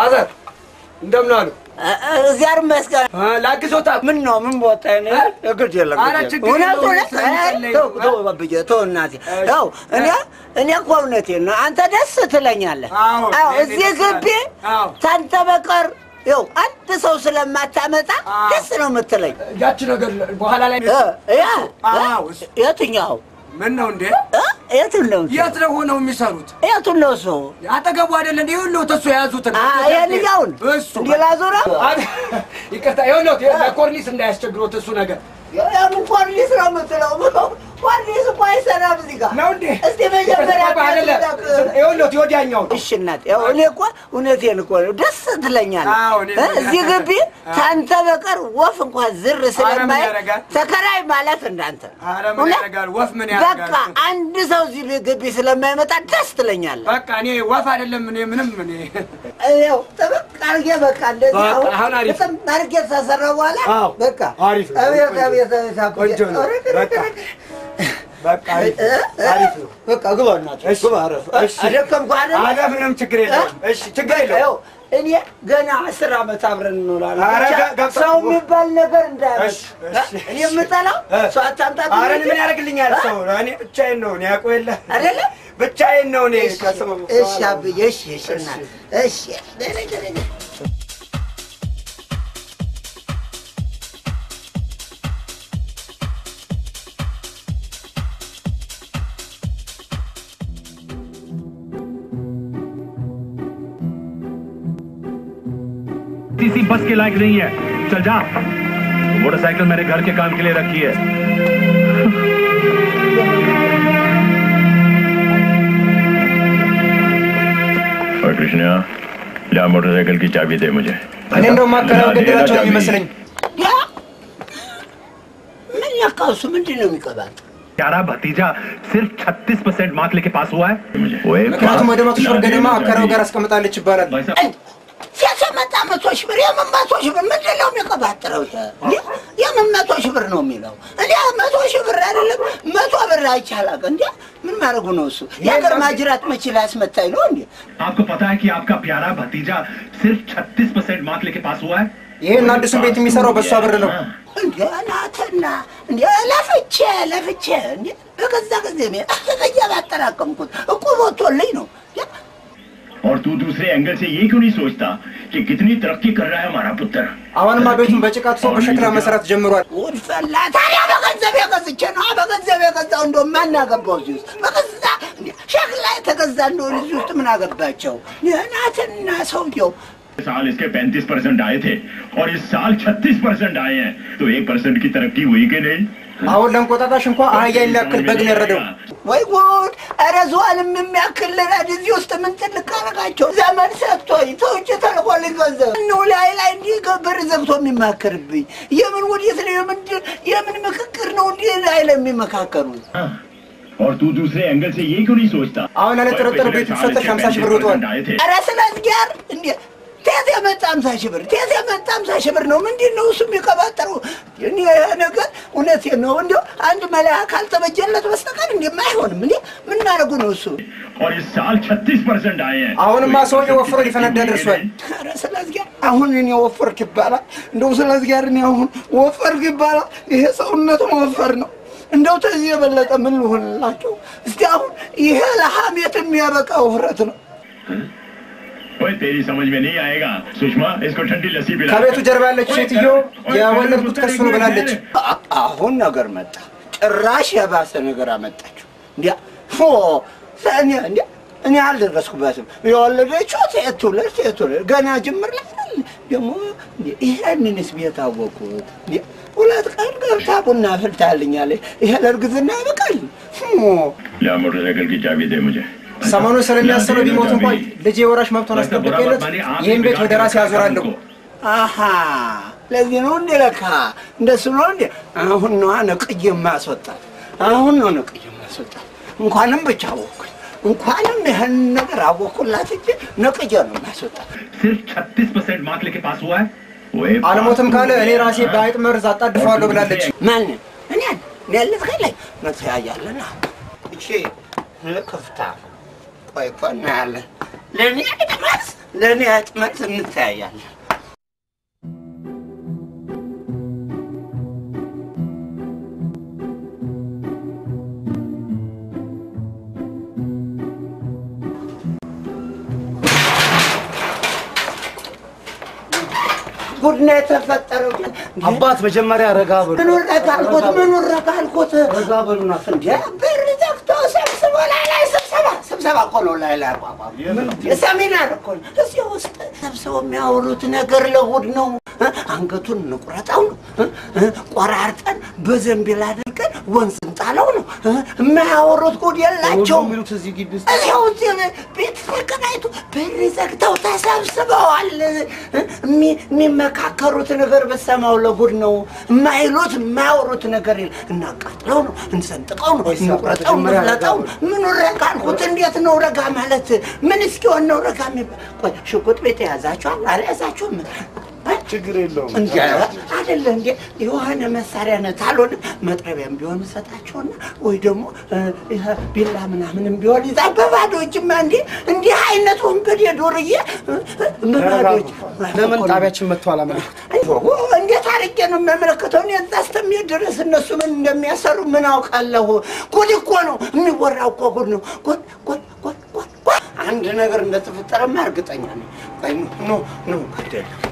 ፋዘር እንደምን አሉ? እግዚአብሔር ይመስገን። ላግዞታ ምን ነው ምን ቦታ ነው? እግድ የለም ኧረ ግድ ችግር የለም። የለውም፣ እውነት ስለሚጸለይ ተው ነው። ተው ባብዬ ተው እናቴ ተው። እኔ እኔ እኮ እውነቴን ነው። አንተ ደስ ትለኛለህ። አዎ፣ አዎ እኔ እዚህ ደስ ግቢ አዎ። ታንተ በቀር ይኸው አንድ ሰው ስለማታመጣ አዎ። ደስ ነው የምትለኝ። ያቺ ነገር በኋላ ላይ እ ያ አዎ፣ እሱ- የትኛው ምን ነው እንዴ? እ? የቱን ነው የት ነው ሆነው የሚሰሩት? የቱን ነው እሱ? አጠገቡ አይደለ እንዴ? ይኸውልህ ተሱ የያዙትን አ የልጃውን እሱ እንዲህ ላዞረው አብ- ይቅርታ፣ ይኸውልህ ለኮርኒስ እንዳያስቸግሮት እሱ ነገር የምን ኮርኒስ ነው የምትለው? ኮርኒስ እኮ አይሰራም እዚህ ጋር ነው እንዴ? እስቲ መጀመሪያ ይቅርታ፣ አይደለ ይኸውልህ ወዲያኛው እሺ እናት፣ ያው እኔ እኮ እውነቴን እኮ ነው፣ ደስ ትለኛለህ። አዎ፣ እኔ- እ? እዚህ ግቢ ታንተ በቀር ወፍ እንኳን ዝር ስለማይ ያደርጋል? ተከራይ ማለት እንዳንተ ነው። ኧረ ምን እውነት? ያደርጋል? ወፍ ምን በቃ ያደርጋል? አንድ ሰው እዚህ ግቢ ስለማይመጣ ደስ ትለኛለህ። በቃ እኔ ወፍ አይደለም እኔ ምንም እኔ ያው ጠበቅ አድርጌ በቃ እንደዚህ በቃ አሁን አሁን አሪፍ። በጣም አድርጌ ተሰራ በኋላ አዎ፣ በቃ አሪፍ ነው። አቤት ቆንጆ አቤት አቤት አኩዬ። ቆንጆ ነው። ኧረ በቃ በቃ አሪፍ እ? እ? አሪፍ ነው። በቃ ግባ እናትህ እሺ፣ ግባ አረፍ እሺ። አደከምኩህ አይደል? አረ ምንም ችግር የለውም። እሺ ችግር ይኸው የለውም። እኔ ገና አስር ዓመት አብረን እንውላለን። ኧረ ብቻ ጋ- ጋ- ሰው የሚባል ነገር እንዳያመጣ እሺ፣ እሺ፣ እኔ የምጠላው እ? ሰው አታምጣት አረ እኔ እንጂ። ምን ያደርግልኛል ሰው? እኔ ብቻዬን ነው እኔ ያውቀው የለ አይደለ? ብቻዬን ነው እኔ እሺ፣ ከሰው እሺ አብዬ፣ እሺ፣ እሺ እናት፣ እሺ ደህና ደህና किसी बस के लायक नहीं है चल जा मोटरसाइकिल मैंने घर के काम के लिए रखी है और कृष्णा जा मोटरसाइकिल की चाबी दे मुझे እኔ እንደውም አከራው ገደላቸው ነው የሚመስለኝ። ያ ምን ነካው? እሱ ምንድን ነው የሚቀባጥ? प्यारा भतीजा सिर्फ 36 परसेंट मार्क लेके पास हुआ है मुझे ምክንያቱም ወደ መቶ ሺህ ብር ገደማ አከራው ጋር አስቀምጣለች ይባላል። भाई साहब ሲያሰመጣ መቶ ሺህ ብር የምን መቶ ሺህ ብር ምንድን ነው የሚቀባጥረው? ይሄ የምን መቶ ሺህ ብር ነው የሚለው? እኔ መቶ ሺህ ብር አይደለም መቶ ብር አይቻላቅ እንዲ ምን ማድረጉ ነው እሱ? የሀገር ማጅራት መቼ ላስመታኝ ነው እንዲ आपको पता है कि आपका प्यारा भतीजा सिर्फ 36 परसेंट मार्क लेके पास हुआ है ይህን አዲሱን ቤት የሚሰራው በእሷ ብር ነው። እንዲ ናትና እንዲ ለፍቼ ለፍቼ እንዲ በገዛ ጊዜ እያባጠራቀምኩት እኮ ቦቶልኝ ነው और तू दूसरे एंगल से ये क्यों नहीं सोचता कि कितनी तरक्की कर रहा है हमारा पुत्र አሁንማ ቤቱን በጭቃ ትሶ በሸክላ መስራት ጀምሯል። ጉድ ፈላ። ታዲያ በገንዘብ የገዝቼ ነው በገንዘብ የገዛው እንደ ማን አገባው እዚህ ውስጥ በገዛ እንዲ ሸክላ የተገዛ እንደሆነ እዚህ ውስጥ ምን አገባቸው? ናትና ሰውየው साल इसके 35 परसेंट आए थे और इस साल 36 परसेंट आए हैं तो एक परसेंट की तरक्की हुई कि नहीं አሁን ለእንቆጣጣሽ እንኳ አህያ የሚያክል በግ ነው ያረደው። ወይ ጉድ! ኧረ ዝዋንም የሚያክል ረድ እዚህ ውስጥ ምን ትልቅ አረጋቸው? ዘመን ሰጥቶኝ ተውጭ ተልኮልኝ ገንዘብ እነሆ ላይ ላይ እንዲህ በር ዘግቶ የሚማከርብኝ የምን ወዴት ነው? የምንድን የምን ምክክር ነው? እንዲህ ላይ ላይ የሚመካከሩት हाँ। और तू दूसरे एंगल से ये क्यों नहीं सोचता አሁን ያለ ጥርጥር ቤቱ ሲፈተሽ 50 ሺህ ብር ወጥቷል። आए थे ኧረ ስለ እግዚአብሔር እንዴ ቴት የመጣ አምሳ ሺህ ብር ቴት የመጣ አምሳ ሺህ ብር ነው። ምንድን ነው እሱ የሚቀባጠሩ? እኔ ይሄ ነገር እውነቴን ነው። እንዲ አንድ መለያ ካልተበጀለት በስተቀር እንዲ አይሆንም። እንዲ ምን ማድረጉ ነው እሱ? और इस साल 36 परसेंट आए हैं አሁንማ ሰውዬው ወፍሮ ሊፈነዳ ደርሷል። ኧረ ስለ እግዚአብሔር አሁን እኔ ወፈርክ ይባላል? እንደው ስለ እግዚአብሔር እኔ አሁን ወፈርክ ይባላል? ይሄ ሰውነት መወፈር ነው። እንደው ተዚህ የበለጠ ምን ልሆንላቸው? እስቲ አሁን ይሄ ለሐሜት የሚያበቃ ውፍረት ነው። ओए तेरी समझ में नहीं आएगा सुषमा इसको ठंडी लस्सी पिला ከቤቱ ጀርባ ያለችው ሴትዮ የወለድኩት ከሱ ነው ብላለች። አ- አሁን ነገር መጣ። ጭራሽ የባሰ ነገር አመጣችሁ። እንዲያ ፎ እኔ እንዲያ እኔ አልደረስኩበትም። የወለደችው ሴት ትውለድ ሴት ትውለድ ገና ጅምር ላይ አይደል? ደግሞ እንዲያ ይሄንንስ ቤት አወቅሁት። እንዲያ ሁለት ቀን ገብታ ቡና ፍልታልኛለች። ይሄ ለእርግዝና ያበቃል? ፎ ला मोटरसाइकिल की चाबी दे मुझे ሰሞኑን ስለሚያስበው ቢሞት እንኳን ልጄ የወራሽ መብቱን አስጠብቄለት ይህን ቤት ወደ ራሴ ያዞራለሁ። አሃ ለዚህ ነው እንዴ? ለካ እንደሱ ነው እንዴ? አሁን ነዋ ነቅዬ የማስወጣት አሁን ነው ነቅዬ የማስወጣት። እንኳንም ብቻ አወኩኝ፣ እንኳንም ይህን ነገር አወኩላት እንጂ ነቅዬ ነው የማስወጣት። सिर्फ 36 परसेंट मार्क लेके पास हुआ है ओए አልሞትም ካለ እኔ ራሴ በአይጥ መርዝ አጣድፈዋለሁ ብላለች። ማን እኔን ሌልት ከላይ መተያያለና እቺ ክፍታ ቆይ እኮ እናያለን። ለእኔ አይደማስ ለእኔ አጥመት እንተያያለን። ጉድ ነው የተፈጠረው። አባት መጀመሪያ ረጋ በሉ። ምን ረጋ አልኩት? ምን ረጋ አልኩት? ረጋ በሉና እንዴ በር ዘግቶ ሰብስቦ ላይ ላይ ስብሰባ ስብሰባ እኮ ነው ላይ ላይ አቋቋም የሰሚናር እኮ ነው። እዚህ ውስጥ ሰብስበው የሚያወሩት ነገር ለእሑድ ነው። እ? አንገቱን እንቁረጠው ነው እ? እ? ቆራርጠን በዘንቢል አድርገን ወንዝ እንጣለው ነው እ? የማያወሩት ጉድ የላቸውም። የሚሉት እዚህ ግቢ ውስጥ እዚያው እዚህ ቤት ተከራይቶ በር ዘግተው ተሰብስበዋል። እ? የሚ- የሚመካከሩት ነገር በሰማው ለጉድ ነው። የማይሉት የማያወሩት ነገር የለ። እናቃጥለው ነው፣ እንሰንጥቀው ነው፣ እንቁረጠው፣ እንፍለጠው ነው። ምኑ ረጋ አልኩት። እንዴት ነው ረጋ ማለት? ምን እስኪሆን ነው ረጋ የሚባል? ቆይ ሽጉጥ ቤት የያዛችኋል? አልያዛችሁም? ችግር የለውም። እንጂ አይደለ እንዴ የሆነ መሳሪያ ነት አልሆነ መጥረቢያም ቢሆን እሰጣቸውና ወይ ደግሞ እ፣ ይሄ ቢላ ምናምንም ቢሆን ይዛ በባዶ እጅማ እንዴ እንዲህ አይነት ወንበዴ ዱርዬ እ፣ እ፣ በባዶ እጅ ለምን ጣቢያችን መጥቶ አላመለክት? እንዴት አድርጌ ነው የሚያመለክተው? እኔ እዛ እስከሚሄድ ድረስ እነሱ ምን እንደሚያሰሩ ምን አውቃለሁ? ጉድ እኮ ነው የሚወራው እኮ ጉድ ነው። ጉድ ጉድ ጉድ ጉድ ጉድ። አንድ ነገር እንደተፈጠረማ እርግጠኛ ነኝ። ቆይ ኑ ኑ ግድ የለም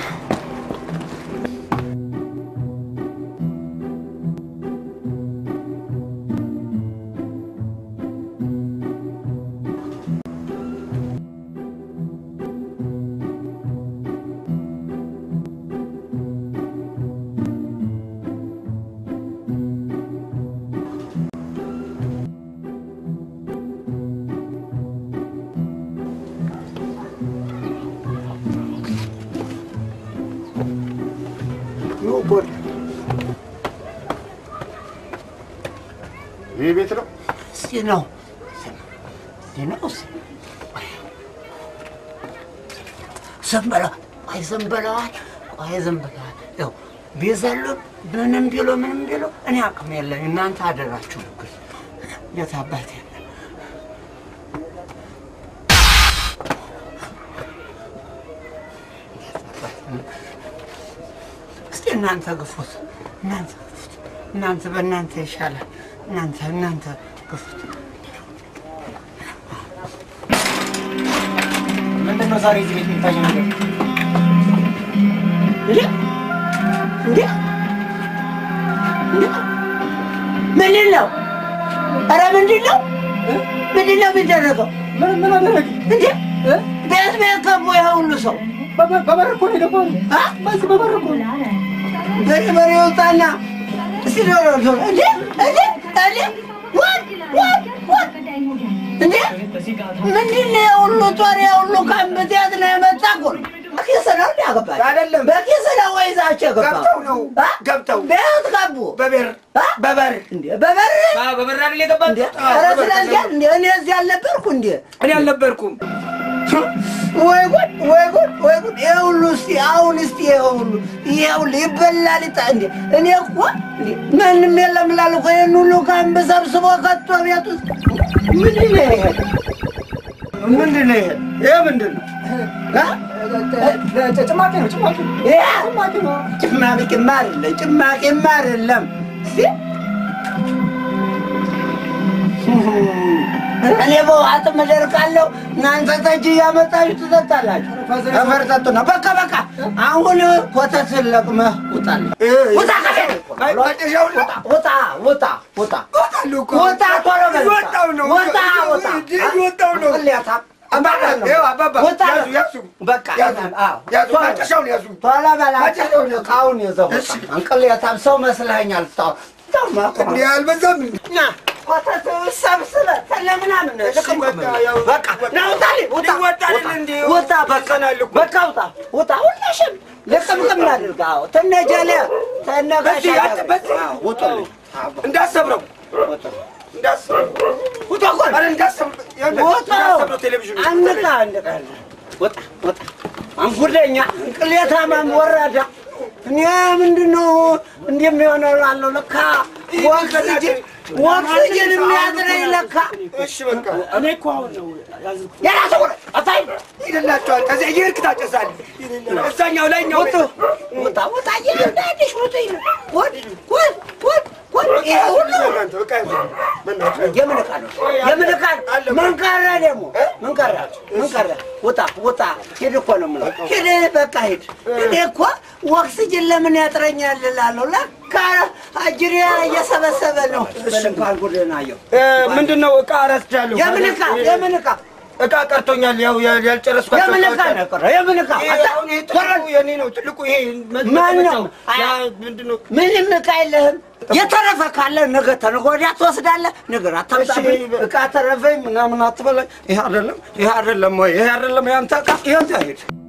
ኑ ጉድ ይህ ቤት ነው። እስቲ ነው እስቲ ነው እስቲ ዝም ብለው ቆይ ዝም ብለዋል ቆይ ዝም ብለዋል ያው ቢዘሉን ምንም ቢሉ ምንም ቢሉ እኔ አቅም የለኝ እናንተ አደራችሁ ግን የት አባቴ እስቲ እናንተ ግፉት እናንተ ግፉት እናንተ በእናንተ ይሻላል እናንተ እናንተ ግፉት ምንድን ነው ዛሬ እዚህ ቤት የሚታየው ነገር? እንዴ እንዴ እንዴ ምንድን ነው? ኧረ ምንድን ነው? ምንድን ነው የሚደረገው? ምን ምን አደረግ? እንዴ ቤት ቤት ገቡ ይሄ ሁሉ ሰው በበር እኮ ነው የገባው። አ? በዚህ በበር እኮ በርበሬ ይውጣና እስቲ ዶሮ ዶሮ እንዴ እንዴ እንዴ ወድ ወድ ወድ እንዴ ምንድን ነው የሁሉ ጦር የሁሉ ካምብት የት ነው የመጣ እኮ ነው? በኪስ ነው እንዲ ያገባል አይደለም። በኪስ ነው ወይ ይዛቸው የገባው? ገብተው ነው። አ? ገብተው። ቤት ገቡ በበር አ? በበር እንዴ በበር በበር አይደል የገባው? እንዴ ኧረ ስለዚህ እንዴ እኔ እዚህ አልነበርኩ እንዴ እኔ አልነበርኩም። ወይ ጉድ ወይ ጉድ ወይ ጉድ! ይሄ ሁሉ እስቲ አሁን እስቲ ይሄ ሁሉ ይሄ ሁሉ ይበላል ይጣ እንዴ! እኔ እኮ እንዴ ማንም የለም እላለሁ እኮ ይሄን ሁሉ ካምብ ሰብስቦ ከቶ ቤት ውስጥ ምንድን ነው ይሄ? ምንድን ነው ይሄ? ይሄ ምንድን ነው? አ? ጭማቂ ነው ጭማቂ ነው። ይሄ ጭማቂ ነው። ጭማቂማ አይደለም ጭማቂማ አይደለም። እስቲ እኔ በውሃት መደርቃለሁ፣ እናንተ ጠጅ እያመጣችሁ ትጠጣላችሁ። አፈር ጠጡ ነው። በቃ በቃ፣ አሁን ኮተት ለቅመህ ውጣልኝ። ውጣ ከሴት አይ ማጨሻው ውጣ ውጣ ውጣ ውጣ እወጣለሁ እኮ። ውጣ ቶሎ በል ውጣ። እየወጣሁ ነው። ውጣ ውጣ እየወጣሁ ነው። ቅሌታ አባባ ይኸው አባባ ውጣ ያዙ ያዙ በቃ ያዙ አዎ ያዙ ቶሎ ማጨሻውን ያዙ። ቶሎ በል አጭሩን ዕቃውን ይዘው ውጣ። እንቅሌታም ሰው መስለኸኛል። ታው ታው ማቆም እንዲህ አልበዛም? ና ኮተት ሰብስበህ ተለምናምን ልቅም በቃ ያው በቃ ና ውጣልኝ ውጣ ይወጣልን ውጣ፣ እንዴ? ውጣ በቃ በቃ ውጣ ውጣ ሁላሽም ልቅምቅም አድርግ አዎ ተነጀለ ተነጋሻ በዚህ አት- በዚህ ውጡልኝ እንዳሰብረው እንዳሰብረው ውጣ እኮ ኧረ እንዳሰብረው ይኸውልህ፣ ውጣ እንዳሰብረው ቴሌቪዥኑ አንቃ አንቃ ውጣ ውጣ አንጉደኛ እንቅሌታማም ወራዳ እኔ ምንድን ነው እንዲህ የሚሆነው ላለው ለካ ወንዝ ልጅ ኦክስጅን የሚያጥረኝ ለካ እሺ በቃ እኔ እኮ አሁን ነው ያዝኩት። የራሱ አታይ ይደላቸዋል። ከዚያ እየሄድክ ታጨሳለህ። እዛኛው ላይኛው ወጡ ወጣ ወጣ እያንዳንድሽ ሮጦ ይለ ወድ ወድ ወድ ወድ ይሄ ሁሉ እናንተ በቃ በእናትህ የምን ዕቃ ነው? የምን ዕቃ ነው? ምን ቀረ ደግሞ? ምን ቀረ? ምን ቀረ? ውጣ ውጣ፣ ሂድ እኮ ነው የምለው። ሂድ በቃ ሂድ። እኔ እኮ ኦክስጅን ለምን ያጥረኛል እላለሁ። ለካ አጅሬ እየሰበሰበ ነው። በል እንኳን ጉድህን አየሁ። ምንድን ነው ዕቃ ረስቻለሁ። የምን ዕቃ? የምን ዕቃ? ዕቃ ቀርቶኛል። ያው ያ- ያልጨረስኳቸው የምን ዕቃ ዕቃዎች ነው የቀረው? የምን ዕቃ? ይሄ አሁን ይሄ ትልቁ የኔ ነው። ትልቁ ይሄ ማን ነው? ያ ምንድን ነው? ምንም ዕቃ የለህም። የተረፈ ካለ ነገ ተነገ ወዲያ ትወስዳለህ። ነገር አታምጣብኝ። ዕቃ ተረፈኝ ምናምን አትበላኝ። ይሄ አይደለም፣ ይሄ አይደለም ወይ? ይሄ አይደለም ያንተ ዕቃ። ይሄ ሂድ